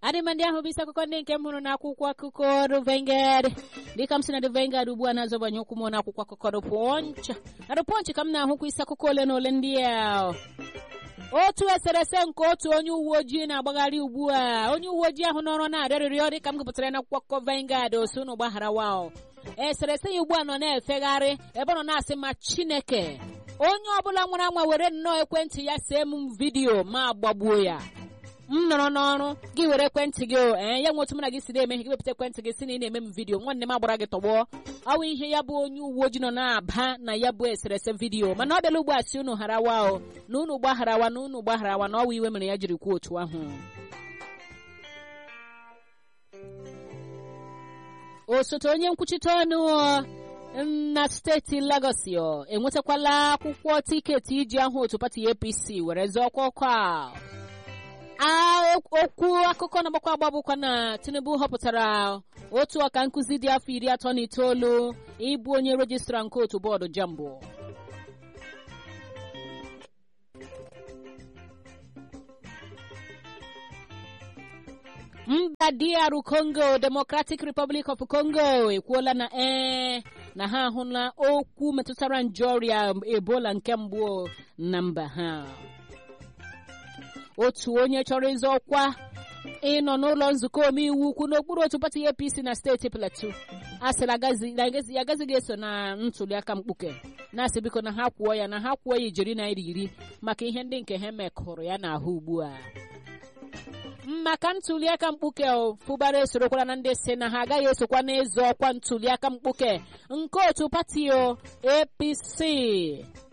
adịmandị ahụ bụ isi akụkọ ndị nke m hụrụ n'akwụkwọ akụkọ The Vanguard dịka m si na The Vanguard ugbu a na-azọbanye ụkwụ m n'akwụkwọ akụkọ The Punch na The Punch ka m na-ahụkwa isi akụkọ ole na ole ndị a otu eserese nke otu onye uwe ojii na-agbagharị ugbu a onye uwe ojii ahụ n'ọrụ na-arịọrịrịọ dịka m gụpụtara n'akwụkwọ akụkọ Vanguard osu na ụgbaghara wa eserese ya ugbu a nọ na-efegharị ebe ọ nọ na-asị ma Chineke onye ọbụla nwere anwa were nnọọ ekwentị ya see m vidiyo ma gbagbuo ya m nọrọ n'ọrụ gị were ekwentị gị ee ya nwe otu mụ na gị si na-eme gị wepụta ekwentị gị si na ị na-eme m vidiyo nwanne m agbara gị tọgbọ ọwụ ihe ya bụ onye uwe ojii nọ na-aba na ya bụ eserese vidiyo mana ọ bịala ugbu a si unu harawa o na unu gbagharawa na unu gbagharawa na ọwa iwe mere ya jiri kwuo otu ahụ osote onye nkwuchite ọnụ na steeti Lagos enwetakwala akwụkwọ tiketi iji ahụ otu pati APC were zọọ ọkwa ọkwa a okwu akụkọ na-agbakwa agba bụkwa na Tinubu họpụtara otu ọka nkụzi dị afọ iri atọ na itoolu ịbụ onye rejistra nke otu bọọdụ Jambo mba DR Congo Democratic Republic of Congo ekwuola na ee na ha ahụla okwu metụtara nje ọrịa Ebola nke mbụ na mba ha otu onye chọrọ ịzọ ọkwa ịnọ n'ụlọ nzukọ omeiwu ukwu n'okpuru otu pati APC na steeti Plateau a sịrị ya agazighị eso na ntuliaka mkpuke na-asị biko na ha kwuo ya na ha kwuo ya ijeri naira iri maka ihe ndị nke ha mekụrụ ya n'ahụ ugbu a maka ntuliaka mkpuke fụbara esorokwara na ndị si na ha agaghị esokwa n'ịzọ ọkwa ntuliaka mkpuke nke otu pati APC